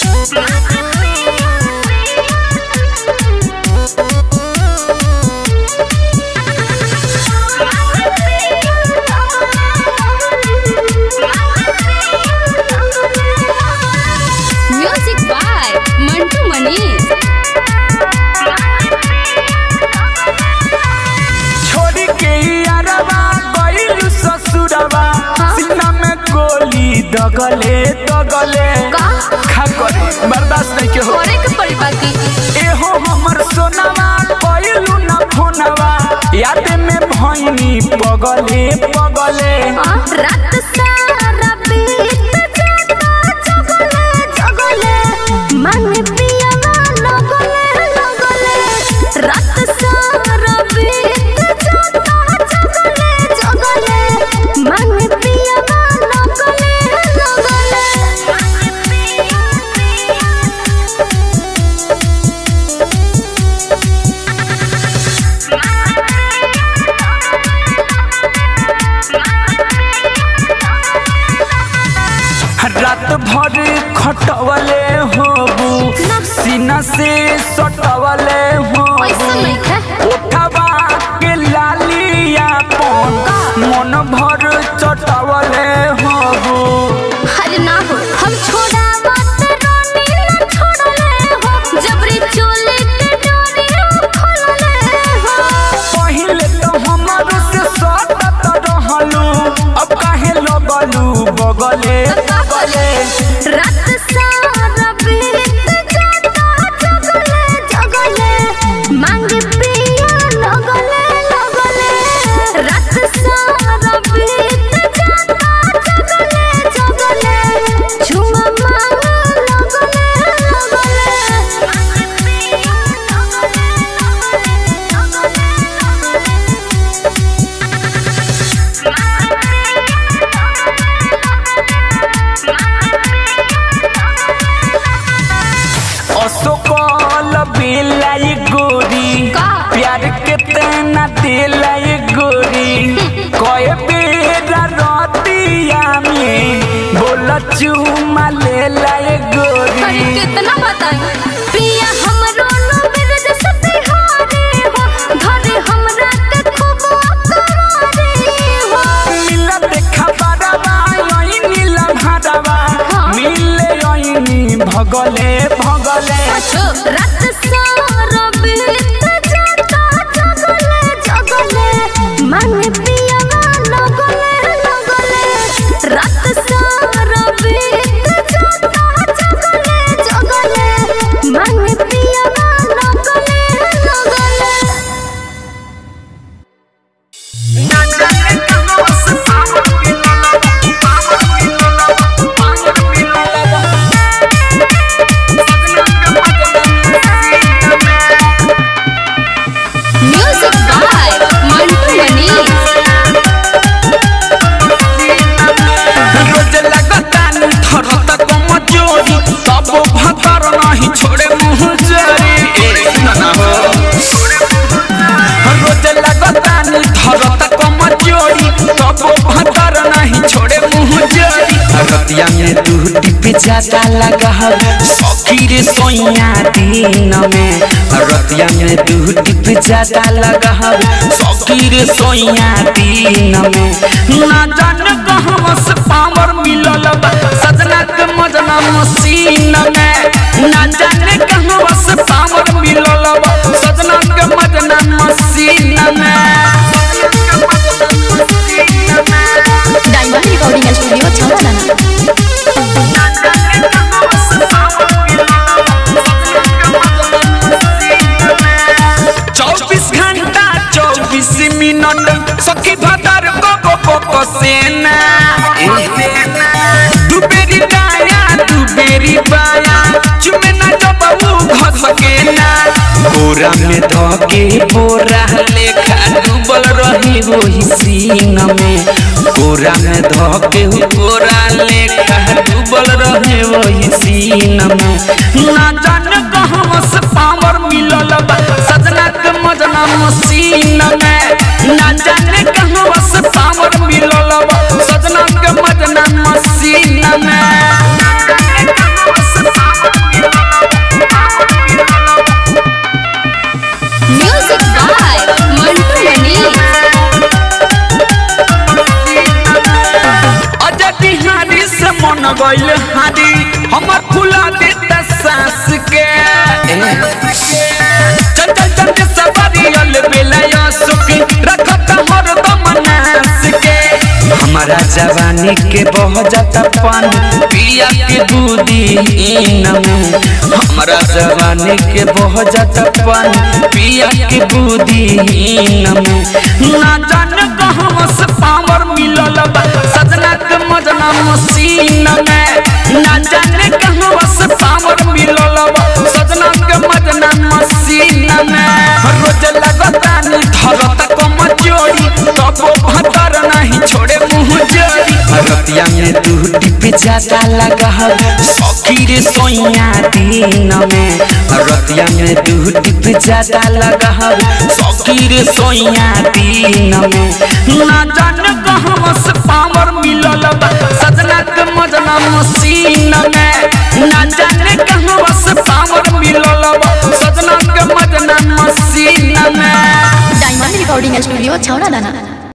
Music by Mantu Manish छोड़ी के अरबा गइलू ससुरबा सीना में गोली दगले दगले का? खा करे बर्दाश्त नहीं के हो करे के पड़ी बाकी एहो हमर सोनावा गइलू ना फोनवा याद में भइनी पगले पगले हाँ, रात सारा बीत जाता जगले जगले मन पियावा लगले लगले रात सारा बीत जाता जगले जगले मन पियावा लगले रात भर खटवले होबू सीना से सटवले ऐसा होबू नहीं है उठवा के लालिया पन मन भर चटवले होबू अरे ना हो हम छोड़ा बात रोनी ना छोड़ले हो जबरी चोले के डोरी हम खोलले हो पहिले तो हमारो से सटत रहलू अब काहे लगलू बगले बगले रात सारा बीत जाता जगले जगले मांग पिया लगले लगले रात सारा बीत जाता जगले जगले छुआ मांग लगले लगले मांग पिया अशोकल बेलाई गोरी का? प्यार के तेना दिलाई गोरी कए बेरा रतिया में बोल चुमा ले लाई अरे गोरी कितना बताई पिया हमरो लो मेरे जैसे बिहारी हो घरे हमरा के खूब करारी हो मिला देखा बारवा यही नीला भरवा हाँ। मिले यही भगले भगले रात सारा बीत जाता जगले जगले मन पिया लगले लगले रात सारा बीत जाता जगले जगले मन पिया लगले लगले म्यूजिक बाय मंटू मनीष रोज लगतानी थरत कमजोरी तब भतर नहीं छोड़े मुँह जरी ना हो रोज लगतानी थरत कमजोरी तब भतर नहीं छोड़े मुँह जरी रतिया में तू टिप ज्यादा लगा सखी रे सोइया दिन में रतिया में तू टिप ज्यादा लगा सखी रे सोइया दिन में ना जान कहवा से पावर मिलल बा सजना के मजना मसीन में ना जाने कहवा से पावर मिलल बा सजना के मजना मसीन में डायमंड रिकॉर्डिंग स्टूडियो छावला चौबीस घंटा चौबीस मिनट सखी भदर को को को को सेना दू बेरी दाया दू बेरी बाया चुमे ना जबऊ घस के ना बोरा में धके बोरा लेखा डूबल रही वही सीन में बोरा में धके बोरा लेखा डूबल रहे वही सीन में ना जान कहवा से पावर मिलल बा सजना के मजना मसीन में ना जाने कहवा से पावर मिलल बा सजना के मजना मसीन में गइल हारी हमर फुला देता सांस के चल चल चल के सवारी अल बेला सुखी रखत हर दम नास के हमारा जवानी के बह जाता पानी पिया के दूधी में हमारा जवानी के बह जाता पानी पिया के दूधी में ना जान कहवा से पावर मिलल बा सजना के मजना मसीन में ना जाने कहवा से पावर मिलल बा सजना के मजना मसीन में रोज लगता नी धरत कम जोड़ी तबो भतर नहीं छोड़े मुंह जोड़ी रतिया में तू टिप जाता लगा सखी रे सोइया दिन में रतिया में तू टिप जाता लगा सखी रे सोइया दिन में ना जान कहवा से पावर मिलल बा सजना के मजना मसीन में ना जाने कहवा से पावर मिलल बा सजना के मजना मसीन में डायमंड रिकॉर्डिंग स्टूडियो छौड़ा दाना